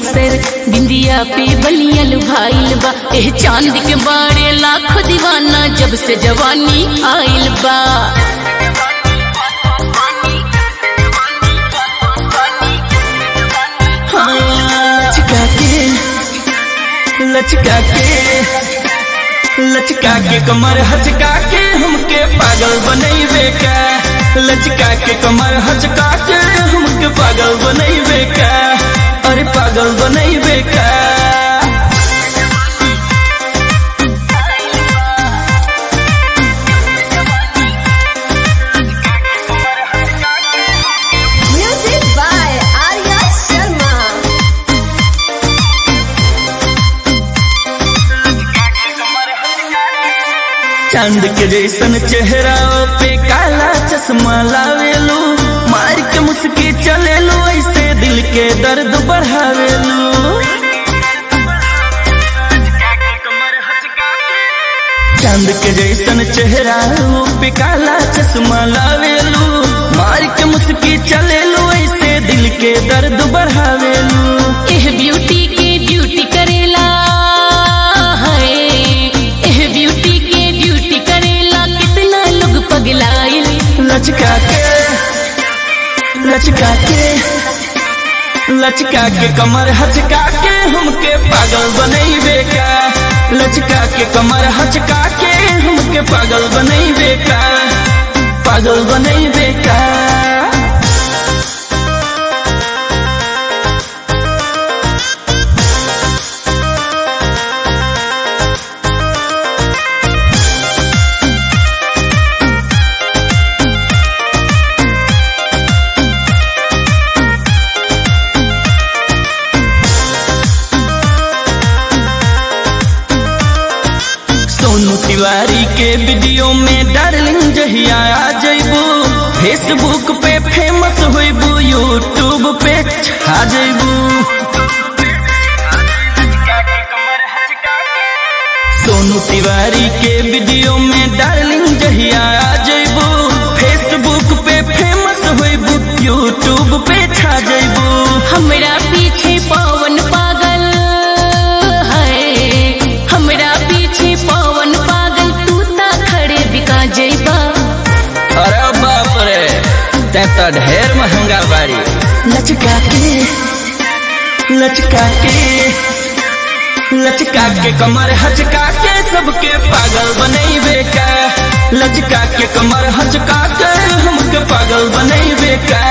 बक्सर बिंदिया पे बलियल भाईल बा एह चांद के बारे लाख दीवाना जब से जवानी आइल बा हाँ, लचका के लचका के लचका के कमर हचका के हमके पागल बनैबे का लचका के कमर हचका के हमके पागल बनैबे का अरे पागल बनैबे का Music by Arya Sharma. चांद के जैसन चेहरा पे काला चश्मा लावेलू मार के मुस्की चलेलू ऐसे दिल के दर्द बढ़ावेलू चांद के जैसन चेहरा पे काला चश्मा लावेलू मार के मुस्की चलेलू ऐसे दिल के दर्द बढ़ावेलू एह ब्यूटी के ड्यूटी करेला है एह ब्यूटी के ड्यूटी करेला कितना लोग पगलाइल लचका के लचका के लचका के कमर हचका के हमके पागल बनैबे का लचका के कमर हचका के हमके पागल बनैबे का पागल बनैबे का सोनू तिवारी के वीडियो में डार्लिंग जहिया आ जइबू फेसबुक पे फेमस होइबू यूट्यूब पे छा जइबू सोनू तिवारी के वीडियो में डार्लिंग जहिया आ जइबू फेसबुक पे फेमस होइबू यूट्यूब पे छा जइबू हमरा पीछे पवन पागल है हमरा पीछे पवन पागल तू ता खड़े बिका जइबा अरे बाप रे ते तो ढेर महंगा बाड़ी लचका के लचका के लचका के कमर हचका के सबके पागल बनैबे का लचका के कमर हचका के हमके पागल बनैबे का